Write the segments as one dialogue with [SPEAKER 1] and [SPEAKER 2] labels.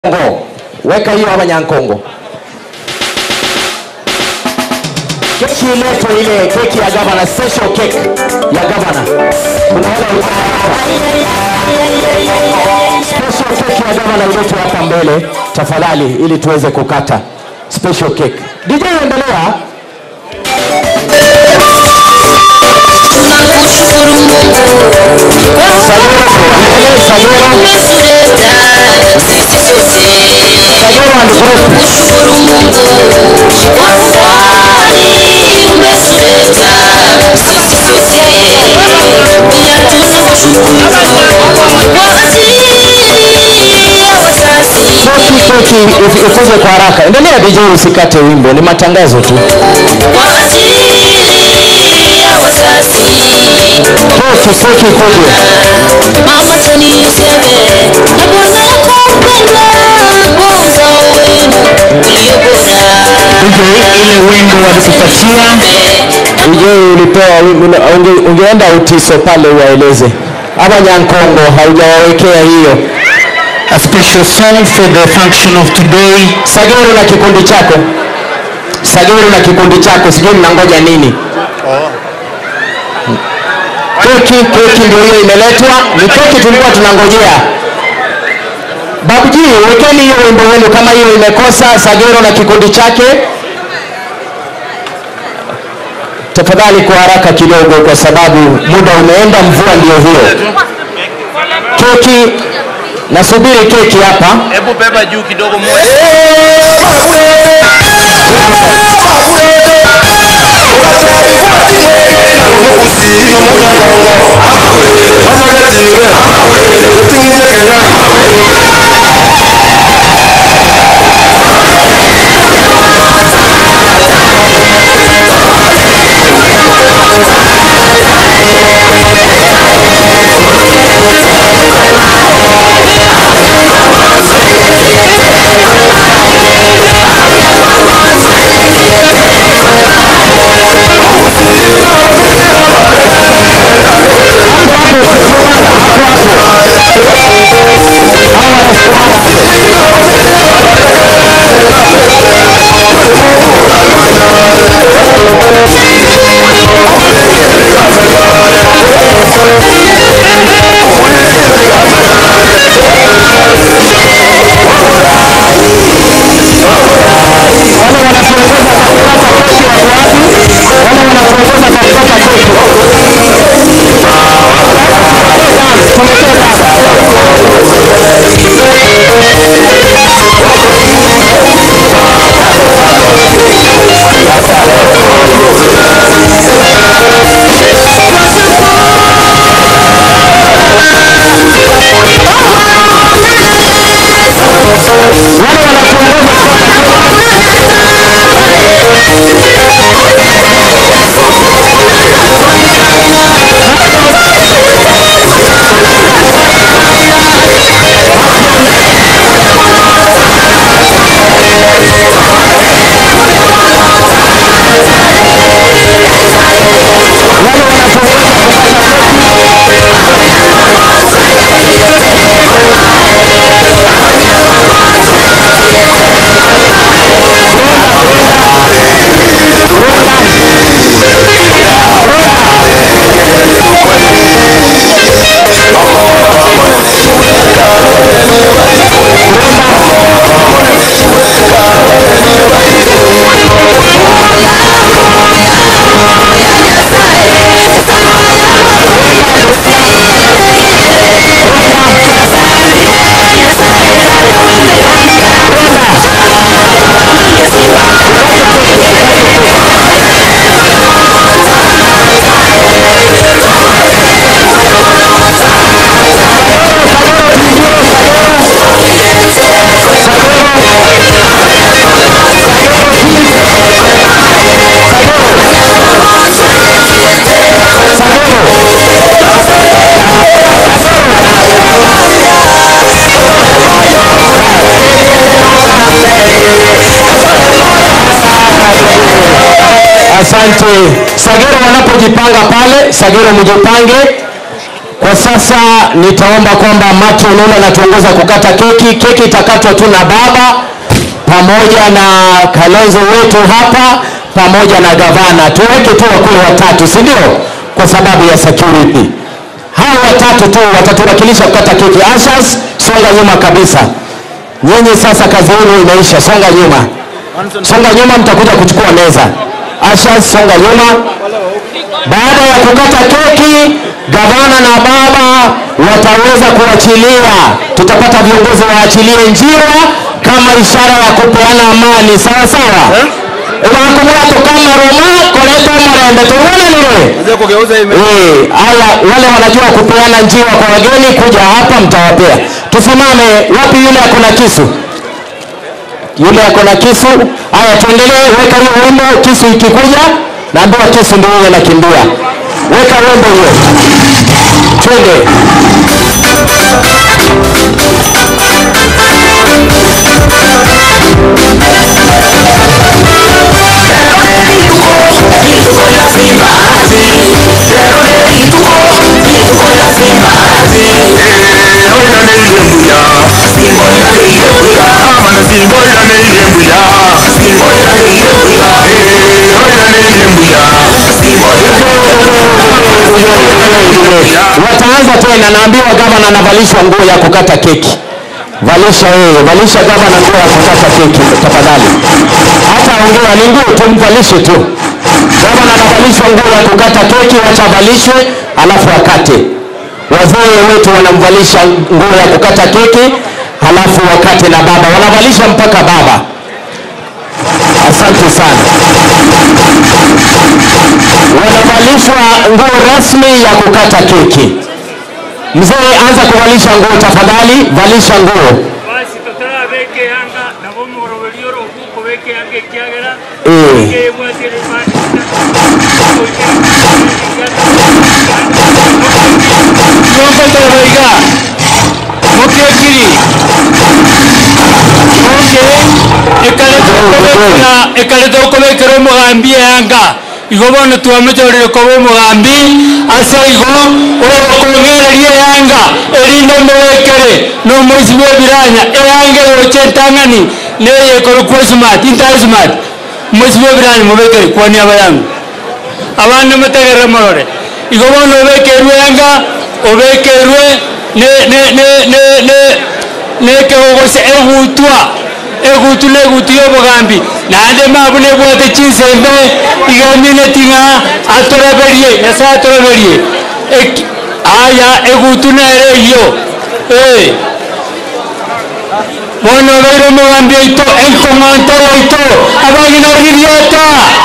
[SPEAKER 1] Nyankongo, weka hiyo hapa Nyankongo. Keki iletwe ile keki ya gavana, special cake ya gavana. Kuna wale special cake ya gavana iletwe hapa mbele tafadhali, ili tuweze kukata special cake. DJ endelea.
[SPEAKER 2] Tunakushukuru Mungu
[SPEAKER 1] Sagoro, endelee, Sagoro.
[SPEAKER 2] umetuleta sisi sote.
[SPEAKER 1] Sagoro and group.
[SPEAKER 2] Kushukuru Mungu kwa umbali umetuleta sisi sote. Pia tunakushukuru kwa ajili ya wazazi
[SPEAKER 1] Keki keki if- ikuje kwa haraka. Endelea DJ, usikate wimbo, ni matangazo tu.
[SPEAKER 2] kwa ajili ya wazazi
[SPEAKER 1] Keki keki ikuje.
[SPEAKER 2] Mama Tony Yusebe na bwana yako mpendwa kwa uzao wenu ulio bora.
[SPEAKER 3] ile wimbo walikupatia
[SPEAKER 1] DJ ulipewa wimbo, na- unge, ungeenda utiso pale uwaeleze. Ama Nyankongo haujawawekea hiyo.
[SPEAKER 3] a special song for the function of today
[SPEAKER 1] Sagero na kikundi chako, Sagero na kikundi chako, sijui mnangoja nini? Keki keki ndio hiyo imeletwa, ni keki tulikuwa tunangojea. Babuji, wekeni hiyo wimbo wenu kama hiyo imekosa. Sagero na kikundi chake, tafadhali kwa haraka kidogo, kwa sababu muda umeenda, mvua ndio hiyo. Keki, nasubiri keki hapa.
[SPEAKER 4] Hebu beba juu kidogo moja.
[SPEAKER 1] Asante. Sagero wanapojipanga pale, Sagero mjipange. Kwa sasa nitaomba kwamba Mati Ololo anatuongoza kukata keki. Keki itakatwa tu na baba pamoja na Kalonzo wetu hapa pamoja na gavana. Tuweke tu wakuu watatu, si ndio? Kwa sababu ya security. Hao watatu tu watatuwakilisha kukata keki. Ashas, songa nyuma kabisa. Nyinyi sasa kazi yenu imeisha, songa nyuma. Songa nyuma, mtakuja kuchukua meza. Ashas, songa nyuma. Baada ya kukata keki, gavana na baba wataweza kuachilia, tutapata viongozi waachilie njia kama ishara ya kupeana amani, sawa sawa. Ewakumulato kama Roma koleta mrembe tuone nile Eh, haya wale wanajua kupeana njia kwa wageni kuja hapa mtawapea. Tusimame, wapi yule ako na kisu? Yule ako na kisu. Haya tuendelee, weka hiyo wimbo, kisu ikikuja, naambiwa kisu ndio yule anakimbia. Weka wimbo hiyo. Twende. Wataanza tena, naambiwa gavana anavalishwa nguo ya kukata keki. Valisha wewe, valisha gavana nguo ya kukata keki tafadhali. Hata ongea ni nguo tu, mvalishe tu. Gavana anavalishwa nguo ya kukata keki, wacha avalishwe alafu akate. Wazee wetu wanamvalisha nguo ya kukata keki halafu wakate na baba, wanavalisha mpaka baba. Asante sana. Wanavalishwa nguo rasmi ya kukata keki. Mzee, anza kuvalisha nguo tafadhali, valisha nguo.
[SPEAKER 5] basi totarabeke yanga nabo muroberi orokuko beke yanga ekyagera
[SPEAKER 1] Eh.
[SPEAKER 5] kebwatire
[SPEAKER 6] Nyokotorega mukekiri oke ekaleta okobekera omogambi eyanga igo bono twamechorire koba omogambi ase igo okong'ereria eyanga erinde omobekere nomoisi bwa ebiranya eyanga egocha entang'ani neyekoro kwa smart intari smart moisi bwa ebiranya mobekere kwani abayangu abana mutegerere morore igo bono obekerwe yanga obekerwe ne- ne- ne- ne- ne- nekegogose egutwa egutu na egutu ya obogambi naende mabu nebwate chinsembe igamine ting'a atoreberie nyasaye atoreberie Eki- aya egutu nere iyo Eh. bono obeire omogambi oito enkong'ontero oito abagina orgirieta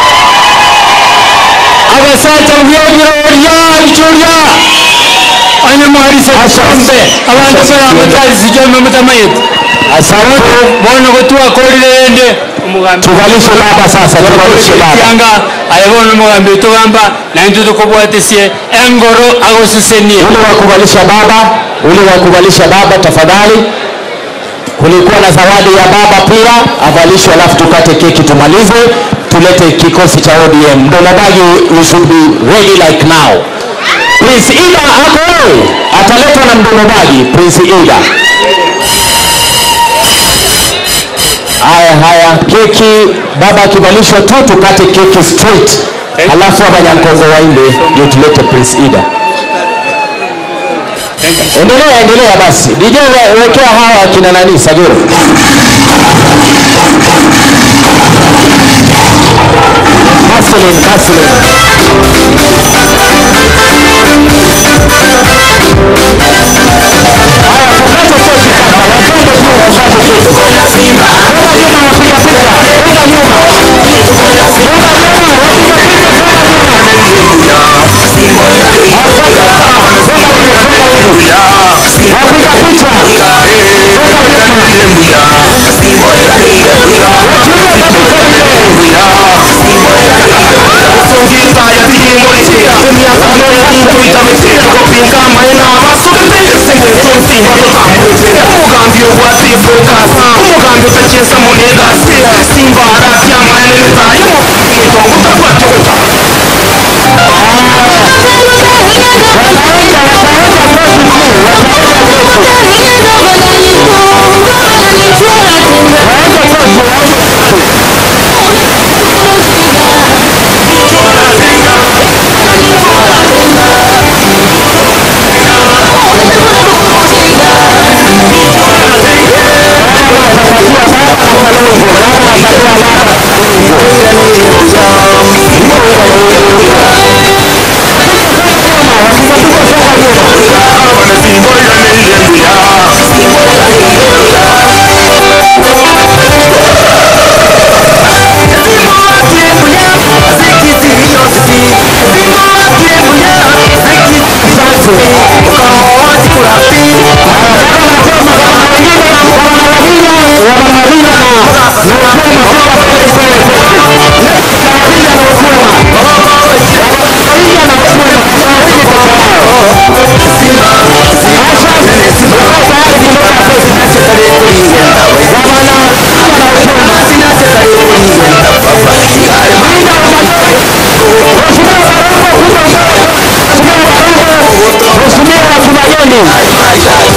[SPEAKER 6] abasacha byebiroria bichoria anyamuharise kisombe abantu baramutarisi jombe mutamayete
[SPEAKER 1] Asante.
[SPEAKER 6] bono gotwakorire ende omugambi
[SPEAKER 1] Tuvalishe baba sasa, tuvalishe baba.
[SPEAKER 6] kyanga ayebono omugambi otogamba naintu tukobwatesie engoro agosesenie
[SPEAKER 1] Ule wa kuvalisha baba, ule wa kuvalisha baba tafadhali. Kulikuwa na zawadi ya baba pia, avalishwe alafu tukate keki tumalize, tulete kikosi cha ODM. Mdomobagi, you should be ready like now. Prince Ida ako wewe, ataletwa na mdomobagi Prince Ida. Haya haya, keki baba akivalishwa tu tukate keki straight, alafu abanyankongo waimbe ndio tulete Prince Ida. Endelea, endelea basi. DJ we- wekea hawa akina nani Sagiro. Hustling, hustling. Haya, tukate keki sasa. Wapende tu tukate keki. Rudi nyuma wapiga picha. Rudi nyuma. Rudi nyuma, wapiga picha. Wapiga picha. Wataenda, wataenda Mheshimiwa Kibayoni